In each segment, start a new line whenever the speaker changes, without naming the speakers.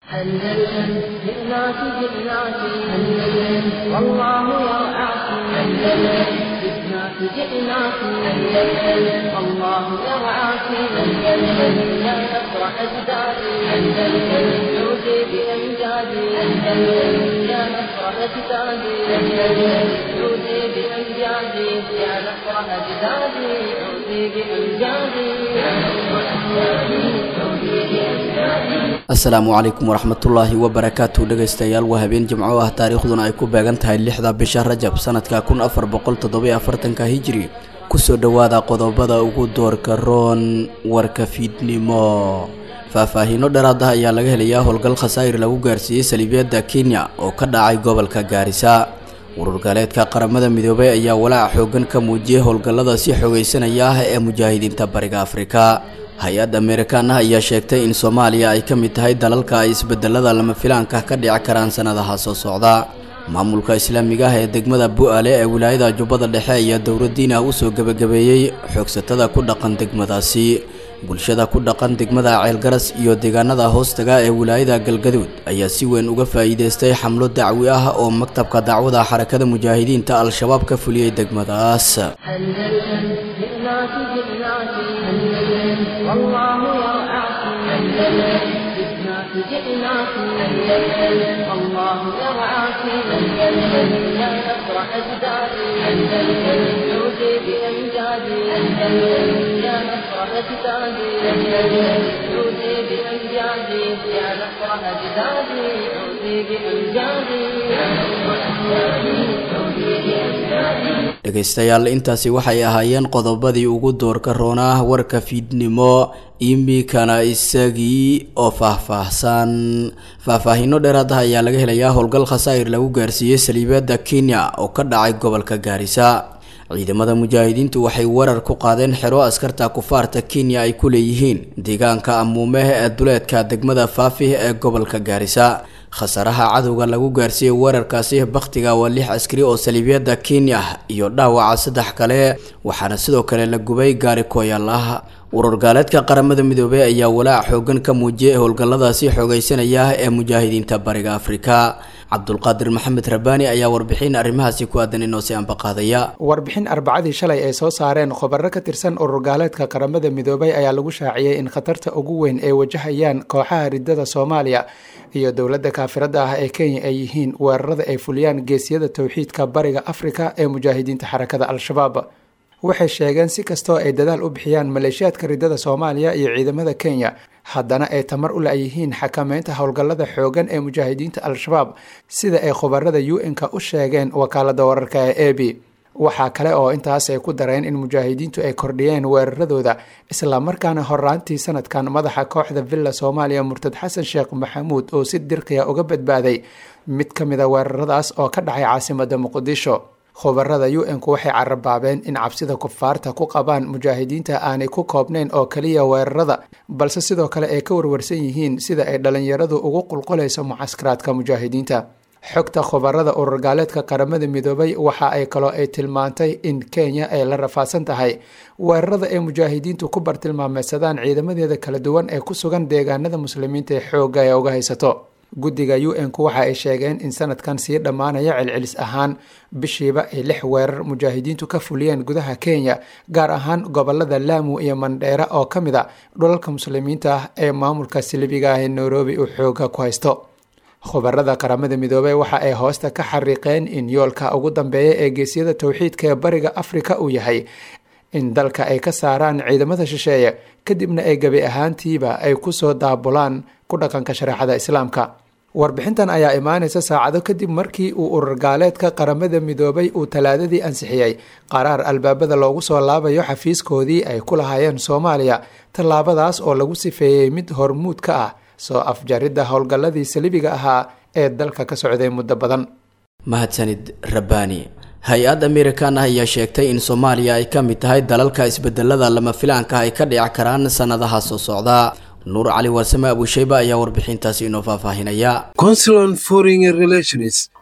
أندلسن جئناك جئناك أندلسن والله يرعاك أندلسن جئناك جئناك أندلسن والله يرعاك أندلسن يا نصر أجدادي أندلسن عودي بأمجادي أندلسن يا نصر أجدادي أندلسن عودي بأمجادي يا نصر أجدادي عودي بأمجادي يا نصر أجدادي عودي بأمجادي
asalaamu calaykum waraxmatullaahi wabarakaatu dhegaystayaal waa habeen jimco ah taariikhduna ay ku beegan tahay lixda bisha rajab sanadka kun afar boqol toddobiyo afartanka hijiri kusoo dhowaada qodobada ugu doorka roon warka fiidnimo faahfaahiino dheeraad ah ayaa laga helayaa howlgal khasaa'ir lagu gaarsiiyey saliibiyadda kenya oo ka dhacay gobolka gaarisa urur gaaleedka qaramada midoobay ayaa walaaca xoogan ka muujiyey howlgallada si xoogaysanaya ah ee mujaahidiinta bariga afrika hay-adda ameerikaan ah ayaa sheegtay in soomaaliya ay ka mid tahay dalalka ay isbedelada lama filaanka ka dhici karaan sanadaha soo socda maamulka islaamiga ah ee degmada bu-aale ee wilaayada jubbada dhexe ayaa dowladdiin ah usoo gebagabeeyey xoogsatada ku dhaqan degmadaasi bulshada ku dhaqan degmada ceelgaras iyo deegaanada hoostaga ee wilaayada galgaduud ayaa si weyn uga faa'iideystay xamlo dacwi ah oo maktabka dacwada xarakada mujaahidiinta al-shabaab ka fuliyey degmadaas
أندلسن جئناك جئناك أندلسن والله يرعاك أندلسن جئناك جئناك أندلسن والله يرعاك أندلسن يا نصر أجدادي أندلسن عودي بأمجادي أندلسن يا نصر أجدادي أندلسن عودي بأمجادي يا نصر أجدادي عودي بأمجادي يا نصر أجدادي عودي بأمجادي
dhegaystayaal intaasi waxay ahaayeen qodobadii ugu doorka roonaa warka fiidnimo imikana isagii oo faahfaahsan faahfaahiino dheeraad ah ayaa laga helayaa howlgal khasaa'ir lagu gaarsiiyey saliibiyadda kenya oo ka dhacay gobolka gaarisa ciidamada mujaahidiintu waxay weerar ku qaadeen xero askarta kufaarta kenya ay ku leeyihiin deegaanka amuumeh ee duleedka degmada faafih ee gobolka gaarisa khasaaraha cadowga lagu gaarsiiyey weerarkaasi bakhtiga waa lix askari oo saliibiyadda kenya iyo dhaawaca saddex kale waxaana sidoo kale la gubay gaari kooyaal ah urur gaaleedka qaramada midoobey ayaa walaac xoogan ka muujiyey howlgalladaasi xoogaysanaya ee mujaahidiinta bariga afrika cabdulqaadir maxamed rabaani ayaa warbixin arrimahaasi ku aadan inoo si anbaqaadaya
warbixin arbacadii shalay ay soo saareen khubaro ka tirsan urur gaaleedka qaramada midoobay ayaa lagu shaaciyey in khatarta ugu weyn ay wajahayaan kooxaha ridada soomaaliya iyo dowladda kaafirada ah ee kenya ay yihiin weerarada ay fuliyaan geesiyada towxiidka bariga afrika ee mujaahidiinta xarakada al-shabaab waxay sheegeen si kastoo ay dadaal u bixiyaan maleeshiyaadka ridada soomaaliya iyo ciidamada kenya haddana ay tamar u la-yihiin xakameynta howlgallada xoogan ee mujaahidiinta al-shabaab sida ay khubarada u n-ka u sheegeen wakaalada wararka ee a b waxaa kale oo intaas ay ku dareen in mujaahidiintu ay kordhiyeen weeraradooda islamarkaana horaantii sanadkan madaxa kooxda villa soomaaliya murtad xasan sheekh maxamuud oo si dirqiya uga badbaaday mid ka mid a weeraradaas oo ka dhacay caasimada muqdisho khubarada u n-ku waxay carabaabeen in cabsida kufaarta ku qabaan mujaahidiinta aanay ku koobnayn oo keliya weerarada balse sidoo kale ay ka warwarsan yihiin sida ay dhalinyaradu ugu qulqulayso mucaskaraadka mujaahidiinta xogta khubarada urur gaaleedka qaramada midoobay waxa ay kaloo ay tilmaantay in kenya ay la rafaadsan tahay weerarada ay mujaahidiintu ku bartilmaameysadaan ciidamadeeda kala duwan ee ku sugan deegaanada muslimiinta ee xoogga ee uga haysato guddiga u n-ku waxa ay sheegeen in sanadkan sii dhammaanaya celcelis ahaan bishiiba ay lix weerar mujaahidiintu ka fuliyeen gudaha kenya gaar ahaan gobolada laamu iyo mandheera oo ka mid a dhulalka muslimiinta ah ee maamulka silibiga ah ee nairobi uu xooga ku haysto khubarada qaramada midoobey waxa ay hoosta ka xariiqeen in yoolka ugu dambeeya ee geesyada towxiidka ee bariga afrika uu yahay in dalka ay ka saaraan ciidamada shisheeye kadibna ay gebi ahaantiiba ay kusoo daabulaan ku dhaqanka shareecada islaamka warbixintan ayaa imaanaysa saacado kadib markii uu urur gaaleedka qaramada midoobay uu talaadadii ansixiyey qaraar albaabada loogu soo laabayo xafiiskoodii ay ku lahaayeen soomaaliya tallaabadaas oo lagu sifeeyey mid hormuud ka ah soo afjaridda howlgalladii salibiga ahaa ee dalka ka socday muddo badan
mahadsanid rabbaani hay-ad amerikan ah ayaa sheegtay in soomaaliya ay ka mid tahay dalalka isbedelada lama filaanka ay ka dhici karaan sanadaha soo socda nuur cali warsame abusheyba ayaa warbixintaasi inoo faahfaahinaya
consulan foreign relations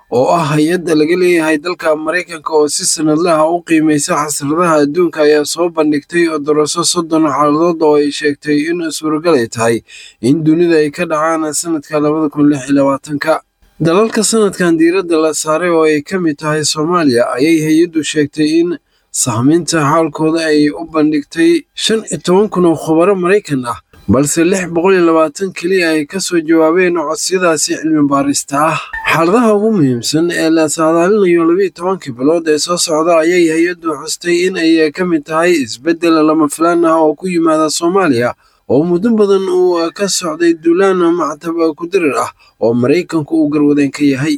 oo ah hay-adda laga leeyahay dalka maraykanka oo si sanadlaha u qiimaysa xasradaha adduunka ayaa soo bandhigtay daraso soddon xaaladood oo ay sheegtay in suuragal ay tahay in dunida ay ka dhacaan sanadka labada kun lix iyo labaatanka dalalka sanadkan diiradda la saaray oo ay ka mid tahay soomaaliya ayay hay-addu sheegtay in sahmiinta xaalkooda ay u bandhigtay shan iyo toban kun oo khubaro maraykan ah balse lix boqol iyo labaatan keliya ay ka soo jawaabeen codsiyadaasi cilmi baarista ah xaaladaha ugu muhiimsan ee la saadaalinayo labiiyo tobankii bilood ee soo socda ayay hay-addu xustay in ay ka mid tahay isbeddel lama filaan ah oo ku yimaada soomaaliya oo muddo badan uu ka socday duulaan mactab kudirir ah oo maraykanku uu garwadeen ka yahay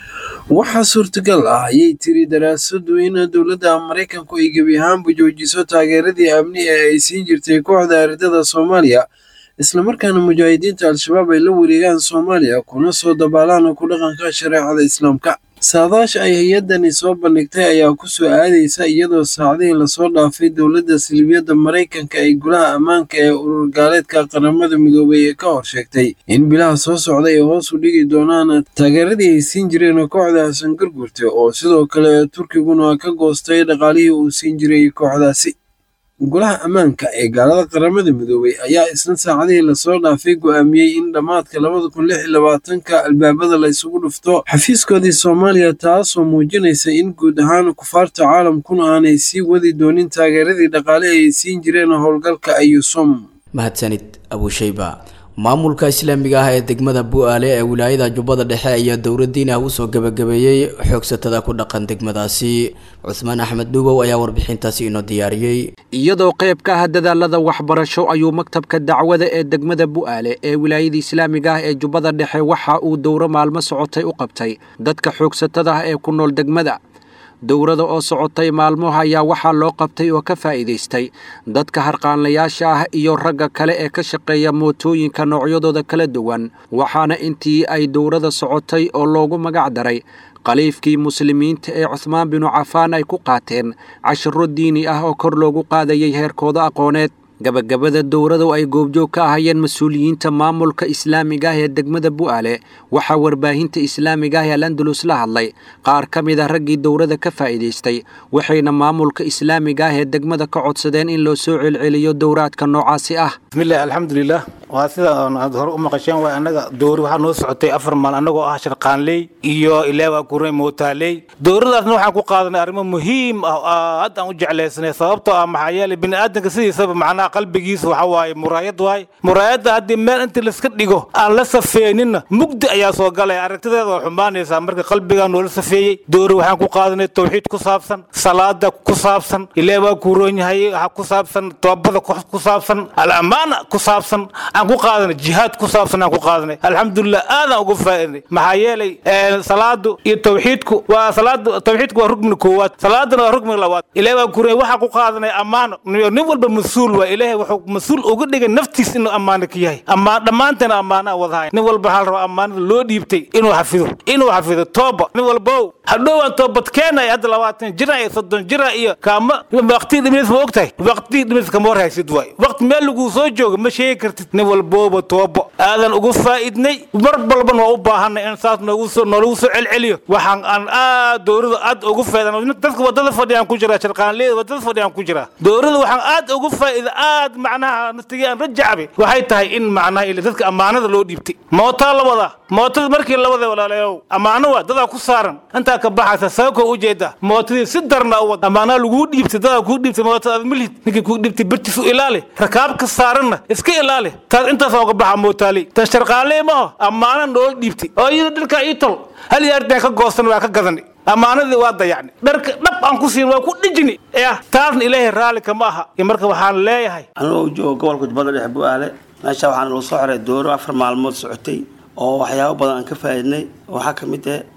waxaa suurtagal ah ayay tiri daraasadu in dowladda maraykanku ay gebi ahaanba joojiso taageeradii amni ee ay siin jirtay kooxda aridada soomaaliya islamarkaana mujaahidiinta al-shabaab ay la wareegaan soomaaliya kuna soo dabaalaan ku dhaqanka shareecada islaamka saadaasha ay hay-addani soo bandhigtay ayaa ku soo aadaysa iyadoo saacadihii lasoo dhaafay dowladda silibiyadda maraykanka ay golaha ammaanka ee urur gaaleedka qaramada midoobay ee ka hor sheegtay in bilaha soo socda ay hoos u dhigi doonaan taageeradii ay siin jireen kooxda xasan gargurte oo sidoo kale turkiguna ka goostay dhaqaalihii uu siin jiray kooxdaasi golaha ammaanka ee gaalada qaramada midoobay ayaa isna saacadihii lasoo dhaafay go'aamiyey in dhammaadka labada kun lix iyo labaatanka albaabada la isugu dhufto xafiiskoodii soomaaliya taasoo muujinaysa in guud ahaan kufaarta caalamkuna aanay sii wadi doonin taageeradii dhaqaale ay siin jireen howlgalka ayusum
mahadsanid abushayba maamulka islaamiga ah ee degmada bu-aale ee wilaayada jubbada dhexe ayaa dowladdiin ah usoo gebagabeeyey xoogsatada ku dhaqan degmadaasi cusmaan axmed dhuubow ayaa warbixintaasi inoo diyaariyey
iyadoo qayb ka ah dadaalada waxbarasho ayuu maktabka dacwada ee degmada bu-aale ee wilaayada islaamiga ah ee jubbada dhexe waxa uu dowro maalmo socotay u qabtay dadka xoogsatada ah ee ku nool degmada dowrada oo socotay maalmoha ayaa waxaa loo qabtay oo ka faa'iidaystay dadka harqaanlayaasha ah iyo ragga kale ee ka shaqeeya mootooyinka noocyadooda kala duwan waxaana intii ay dowrada socotay oo loogu magac daray khaliifkii muslimiinta ee cuhmaan binu cafaan ay ku qaateen cashiro diini ah oo kor loogu qaadayay heerkooda aqooneed gabagabada dowradu ay goobjoog ka ahayeen mas-uuliyiinta maamulka islaamiga ah ee degmada bu'aale waxaa warbaahinta islaamiga ah ee landulus la hadlay qaar ka mid a raggii dowrada ka faa'iidaystay waxayna maamulka islaamiga ah ee degmada ka codsadeen in loo soo celceliyo dowraadka noocaasi ah
bismillahi alxamdulilah waa sida aad hore u maqasheen waa annaga dowri waxaa noo socotay afar maal annagoo ah sharqaanley iyo ilaawa kuray mootaaley dowradaasna waxaan ku qaadanay arrimo muhiim ah oo aad aan u jeclaysanay sababtoo ah maxaa yeelay bini'aadanka sidiisaba macnaha qalbigiisa waxa waaye muraayad waaye muraayadda haddii meel intii laiska dhigo aan la safeeninna mugdi ayaa soo galaya aragtideeda waa xumaanaysaa marka qalbigaa noola safeeyey dowri waxaan ku qaadanay tawxiid ku saabsan salaada ku saabsan ilaa waa kuuroon yahay waxa ku saabsan toobada ku saabsan al-ammaana ku saabsan aan ku qaadanay jihaad ku saabsan aan ku qaadanay alxamdulilah aadaan uga faa'iidnay maxaa yeelay salaadu iyo tawxiidku waa salaadu tawxiidku waa rugmiga koowaad salaadana waa rugmiga labaad ilaahay waa kuuroon waxaan ku qaadanay ammaano nin walba mas-uul waa ilaahay wuxuu mas-uul uga dhigay naftiis inuu ammaano ka yahay ammaan dhammaanteena ammaana wadahay nin walba waxaa la rabaa ammaanada loo dhiibtay inuu xafido inuu xafido tooba nin walbow hadhowaan toobad keenaya hadda labaatan jira iyo soddon jira iyo kaama waqtii dhimiis ma ogtahay waqtii dhimiis kama war haysid waay waqti meel laguu soo jooga ma sheegi kartid nin walbooba toobo aadan ugu faa'iidnay mar balban waa u baahanay in saas noogu soo noolagu soo celceliyo waxaan aan aad dowrada aad ugu faa'iidan dadka wadada fadhiyaan ku jira sharqaanleeda wadada fadhiyaan ku jira dowrada waxaan aad ugu faa'iida aad macnaha naftigii aan rajacabe waxay tahay in macnaha ila dadka ammaanada loo dhiibtay mootaa la wadaa mootada markii la waday walaalayow ammaano waa dadaa ku saaran intaa ka baxaysa sababkoo ujeeda mootadii si darna u wad ammaanaa laguu dhiibtay dadaa kuu dhiibtay mootada aad milhid ninkii kuu dhiibtay birtiis u ilaali rakaabka saaranna iska ilaali taas intaas uga baxa mootaali tan sharqaanlee maaho ammaana noola dhiibtay oo iyada dhilkaa ii tol hal yaardeen ka goosan waa ka gadani ammaanadii waa dayacni dharka dhab aan ku siin waa ku dhijini yah taasna ilaahay raalli kama aha marka waxaan leeyahay
anigoo joogo gobolka jubbada dhexe bu'aale meesha waxaan loo soo xiray dooro afar maalmood socotay oo waxyaabo badan aan ka faa'iidnay waxaa ka mid ah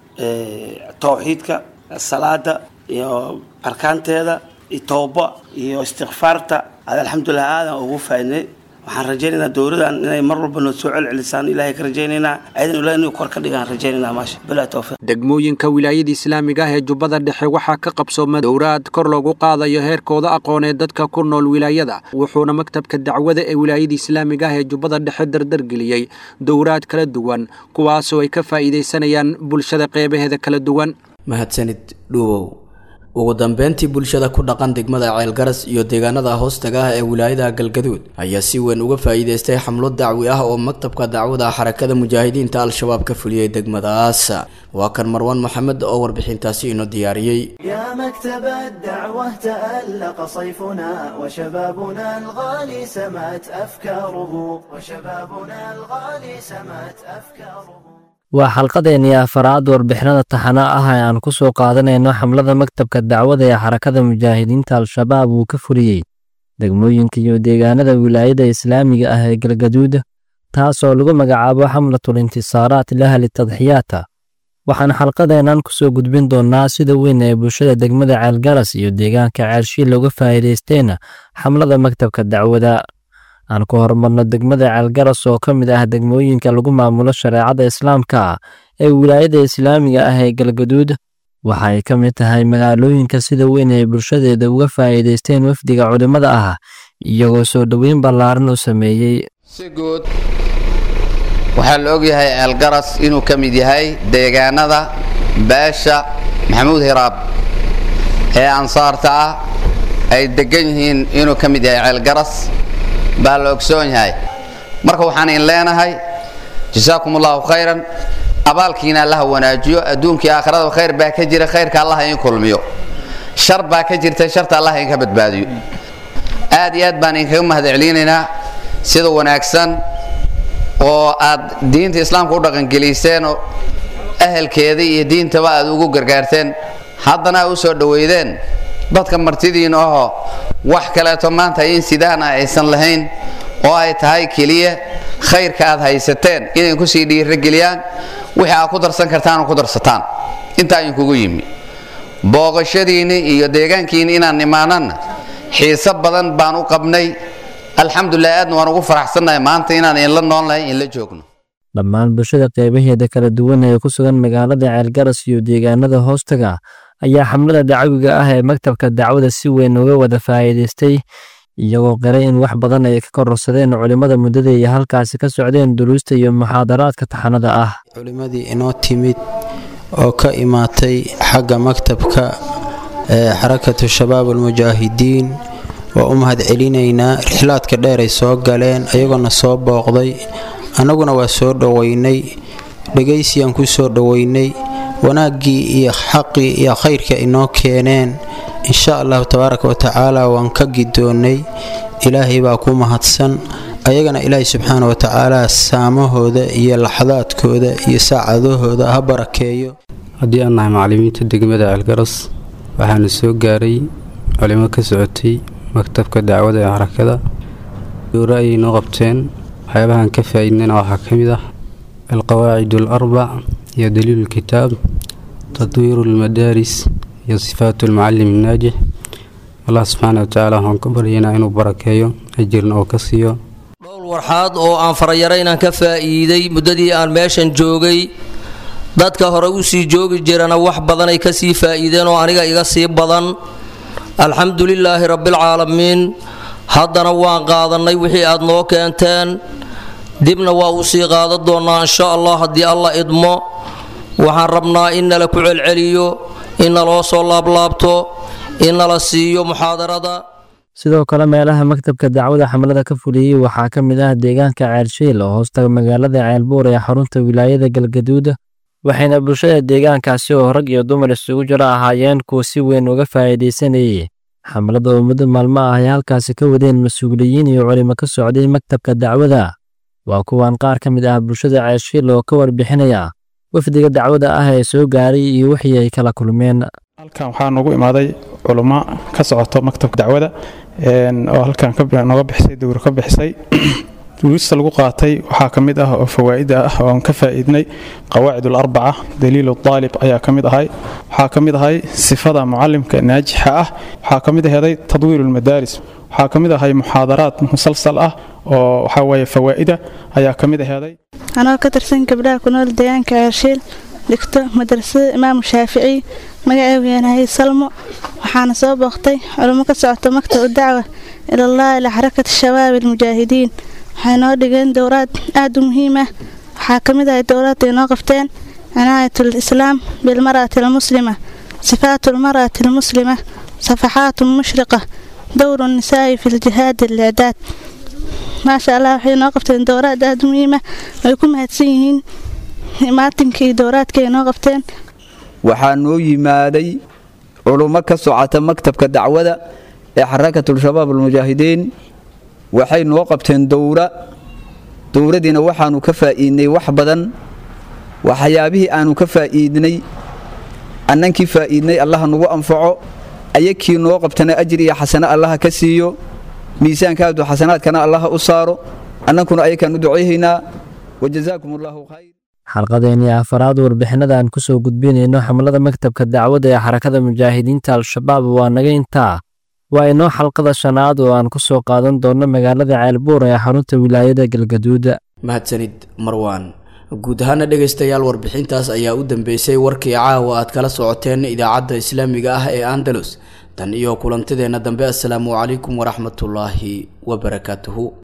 tawxiidka salaada iyo arkaanteeda iyo tooba iyo istikfaarta ad alxamdulilah aadan ugu faa'iidnay waxaan rajaynaynaa dowladan inay mar walba noo soo celcelisaan ilaahay ka rajaynaynaa ciidan ilaah inuu kor ka dhigaan rajaynaynaa maasha bilaa tawfiiq
degmooyinka wilaayada islaamiga ah ee jubbada dhexe waxaa ka qabsooma dowraad kor loogu qaadayo heerkooda aqooneed dadka ku nool wilaayada wuxuuna maktabka dacwada ee wilaayada islaamiga ah ee jubbada dhexe dardargeliyey dowraad kala duwan kuwaasoo ay ka faa'iidaysanayaan bulshada qeybaheeda kala duwan
mahadsanid dhuubow ugu dambeyntii bulshada ku dhaqan degmada ceelgaras iyo deegaanada hoostaga ah ee wilaayada galgaduud ayaa si weyn uga faa'iidaystay xamlo dacwi ah oo maktabka dacwada xarakada mujaahidiinta al-shabaab ka fuliyey degmadaas waa kan marwaan maxamed oo warbixintaasi inoo diyaariyey
يا مكتب الدعوة تألق صيفنا وشبابنا الغالي سمت أفكاره وشبابنا الغالي سمت أفكاره
waa xalqadeennii afaraad warbixinada taxana ah ee aan ku soo qaadanayno xamlada maktabka dacwada ee xarakada mujaahidiinta al-shabaab uu ka fuliyey degmooyinka iyo deegaanada wilaayada islaamiga ah ee galgaduud taasoo lagu magacaabo xamlatul intisaaraat lahli tadxiyaata waxaan xalqadeennan ku soo gudbin doonnaa sida weyn ee bulshada degmada ceelgaras iyo deegaanka ceelshiil looga faa'iidaysteen xamlada maktabka dacwada aan ku horumarno degmada ceelgaras oo ka mid ah degmooyinka lagu maamulo shareecada islaamka ee wilaayada islaamiga ah ee galgaduud waxa ay ka mid tahay magaalooyinka sida weyn ee bulshadeeda uga faa'iidaysteen wafdiga culimmada ah iyagoo soo dhoweyn ballaaran u sameeyey
si guud waxaa la ogyahay ceelgaras inuu ka mid yahay deegaanada beesha maxamuud hiraab ee ansaarta ah ay deggan yihiin inuu ka mid yahay ceelgaras baa la ogsoon yahay marka waxaan in leenahay jasaakum allahu khayran abaalkiina allaha wanaajiyo adduunkii aakhirada khayr baa ka jira khayrka allaha in kulmiyo shar baa ka jirta sharta allaha inka badbaadiyo aad iyo aad baan inkaga mahad celinaynaa sida wanaagsan oo aad diinta islaamka u dhaqangeliseen oo ahelkeeda iyo diintaba aad ugu gargaarteen haddana aad u soo dhoweydeen dadka martidiin ahoo wax kaleeto maanta in sidaan ah aysan lahayn oo ay tahay keliya khayrka aad haysateen inay kusii dhiirageliyaan wixii aad ku darsan kartaan ku darsataan intaa idinkugu yimi booqashadiinni iyo deegaankiinni inaan nimaananna xiise badan baan u qabnay alxamdulilah aadna waan ugu faraxsannahay maanta inaan inla noolnahay inla joogno
dhammaan bulshada qaybaheeda kala duwan ee ku sugan magaalada ceelgaras iyo deegaanada hoostaga ayaa xamlada dacwiga ah ee maktabka dacwada si weyn uga wada faa'iidaystay iyagoo qiray in wax badan ay ka kororsadeen culimmada muddada iyo halkaasi ka socdeen duruusta iyo muxaadaraadka taxanada ah
culimmadii inoo timid oo ka imaatay xagga maktabka ee xarakatu shabaab almujaahidiin waa u mahad celinaynaa rixlaadka dheer ay soo galeen ayagoona soo booqday annaguna waa soo dhoweynay dhegaysiyaan ku soo dhoweynay wanaaggii iyo xaqii iyo khayrka inoo keeneen insha allahu tabaaraka wa tacaala waan ka gidoonnay ilaahay baa ku mahadsan ayagana ilaahay subxaana wa tacaala saamahooda iyo laxdaadkooda iyo saacadahooda ha barakeeyo
haddii aan nahay macallimiinta degmada ceelgaras waxaana soo gaaray culimo ka socotay maktabka dacwada ee xarakada dooro ayay noo qabteen waxyaabahaan ka faa'iidnayna waxaa ka mid ah alqawaacid alarbac iyo daliilu lkitaab tadwiiru lmadaaris iyo sifaatu lmucalim annaajix allah subxaana watacaala waxaan ka baryaynaa inuu barakeeyo ajirna oo ka siiyo
dhowl warxaad oo aan farayaro inaan ka faa'iiday muddadii aan meeshan joogay dadka hore u sii joogi jirana wax badanay ka sii faa'iideen oo aniga iga sii badan alxamdu lilaahi rabbialcaalamiin haddana waan qaadannay wixii aad noo keenteen dibna waa uu sii qaadan doonnaa insha allah haddii alla idmo waxaan rabnaa in nala ku celceliyo in naloo soo laablaabto in nala siiyo muxaadarada
sidoo kale meelaha maktabka dacwada xamlada ka fuliyey waxaa ka mid ah deegaanka ceelshiil oo hoostaga magaalada ceelbuur ee xarunta wilaayada galgaduud waxayna bulshada deegaankaasi oo rag iyo dumar isugu jiro ahaayeen kuwa si weyn uga faa'iidaysanayay xamlada oo muddo maalmo ah ay halkaasi ka wadeen mas-uuliyiin iyo culimo ka socday maktabka dacwada waa kuwan qaar ka mid ah bulshada ceelshiil oo ka warbixinaya wafdiga dacwada ah ee soo gaaray iyo wixii ay kala kulmeen
halkan waxaa noogu imaaday culummo ka socoto maktabka dacwada oo halkan nooga bixisay dowro ka bixisay duruusta lagu qaatay waxaa ka mid ah oo fawaa'ida ah oo aan ka faa'iidnay qawaacid alarbaca daliilu aalib ayaa ka mid ahay waxaa ka mid ahay sifada mucalimka naajixa ah waxaa ka mid aheeday tadwiiru lmadaaris waxaa ka mid ahay muxaadaraad musalsal ah oo waxaa weeye fawaa'ida ayaa ka mid aheeday
anoo ka tirsan gabdhaha ku nool deegaanka ceershiil dhigto madrasada imaamu shaafici magaceegu yaanahay salmo waxaana soo booqtay culummo ka socota maktab dacwa ilallahi ila xarakati shabaab almujaahidiin waxay noo dhigeen dowraad aad u muhiim ah waxaa ka mid ahay dowraadda ay noo qabteen cinaayatul islaam bilmar'ati almuslima sifaatu almar'ati almuslima safaxaatu mushriqa dowru nisaa'i fi ljihaadi alicdaad maasha allah waxay noo qabteen dowraad aad u muhiim ah ay ku mahadsan yihiin maatinkii iyo dowraadka ay noo qabteen
waxaa noo yimaaday culummo ka socota maktabka dacwada ee xarakatul-shabaab almujaahidiin waxay noo qabteen dowra dowradiina waxaanu ka faa'iidnay wax badan waxyaabihii aanu ka faa'iidnay annankii faa'iidnay allaha nagu anfaco ayakii noo qabtana ajir iyo xasano allaha ka siiyo miisaankaadu xasanaadkana allaha u saaro annankuna ayakaan u ducayhaynaa wajazaakum allaahu khayr
xalqadeennii afaraad warbixinada aan ku soo gudbinayno xamlada maktabka dacwadda ee xarakada mujaahidiinta al-shabaab waa naga intaa waa inoo xalqada shanaad oo aan ku soo qaadan doonno magaalada ceelbuur ee xarunta wilaayada galgaduuda
mahadsanid marwaan guud ahaana dhegaystayaal warbixintaas ayaa u dambeysay warkii caawa aad kala socoteen idaacadda islaamiga ah ee andalus tan iyo kulantideenna dambe assalaamu calaykum waraxmatullaahi wabarakaatuhu